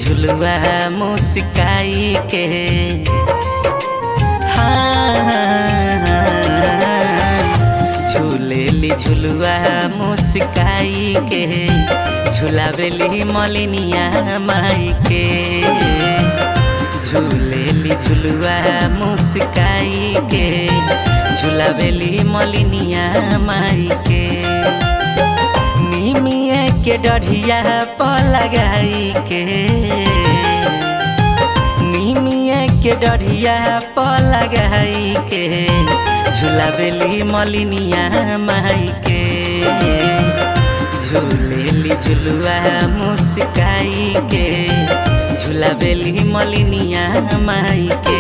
झुलुआ मुस्काई के हाँ झूलेली झुलुआ मुस्काई के झुलावेली मलिनिया माई के झूलेली झुलुआ मुस्काई के झुलावेली मलिनिया माई के निमिया के डढ़िया प लगाई के निमिया के डढ़िया प लगाई के झुलावेली मलिनिया माई के झूलेली झुलुआ मुस्काई के झुलावेली मलिनिया माई के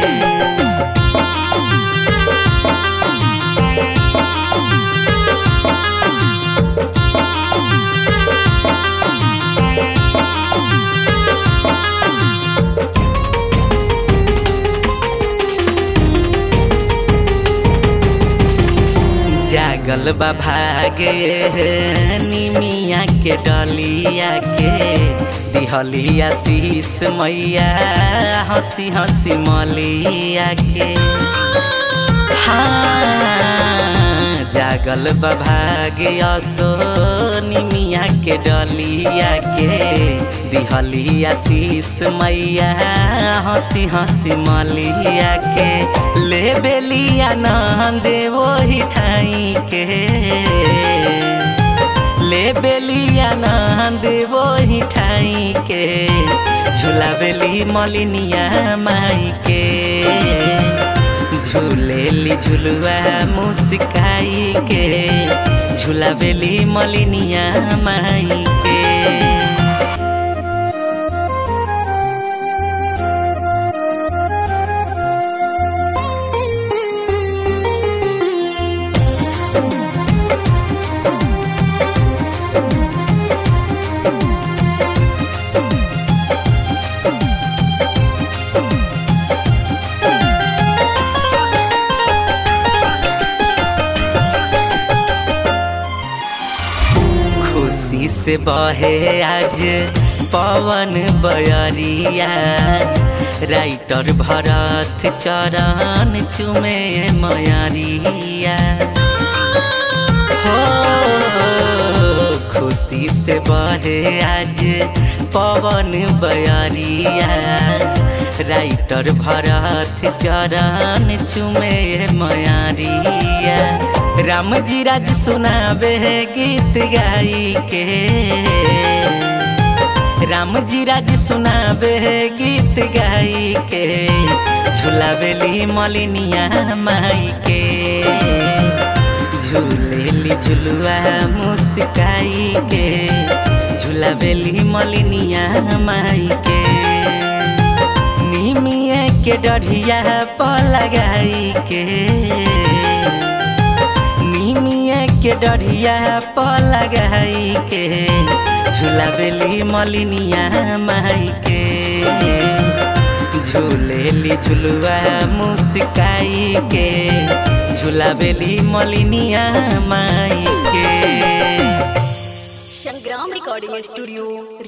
जागल बा भागे निमिया के डलिया के दिहलिया शीस मैया हंसी हंसी मलिया के हाँ जागल बा भागे असो निमिया के डलिया के दिहलिया शीस मैया हंसी हंसी मलिया के ले बेलिया नंद वही ठाई के ले बेलिया नंद वही ठाई के झुलावेली मलिनिया माई के झूलेली झुलुआ मुस्काई के झुलावेली मलिनिया माई के खुशी से बहे आज पवन बयरिया राइटर भरत चरण चुमे मयरिया हो खुशी से बहे आज पवन बयरिया राइटर भरत चरण चुमे मयरिया राम जी राज सुनावे गीत गाई के राम जी राज सुनावे गीत गाई के झुलावेली मलिनिया माई के झूलेली झुलुआ मुस्काई के झुलावेली मलिनिया माई के निमिया के डढ़िया प लगाई के निमिया के डढ़िया प लगाई के झुलावेली मलिनिया माई के झूलेली झुलुआ मुस्काई के झुलावेली मलिनिया माई के संग्राम रिकॉर्डिंग स्टूडियो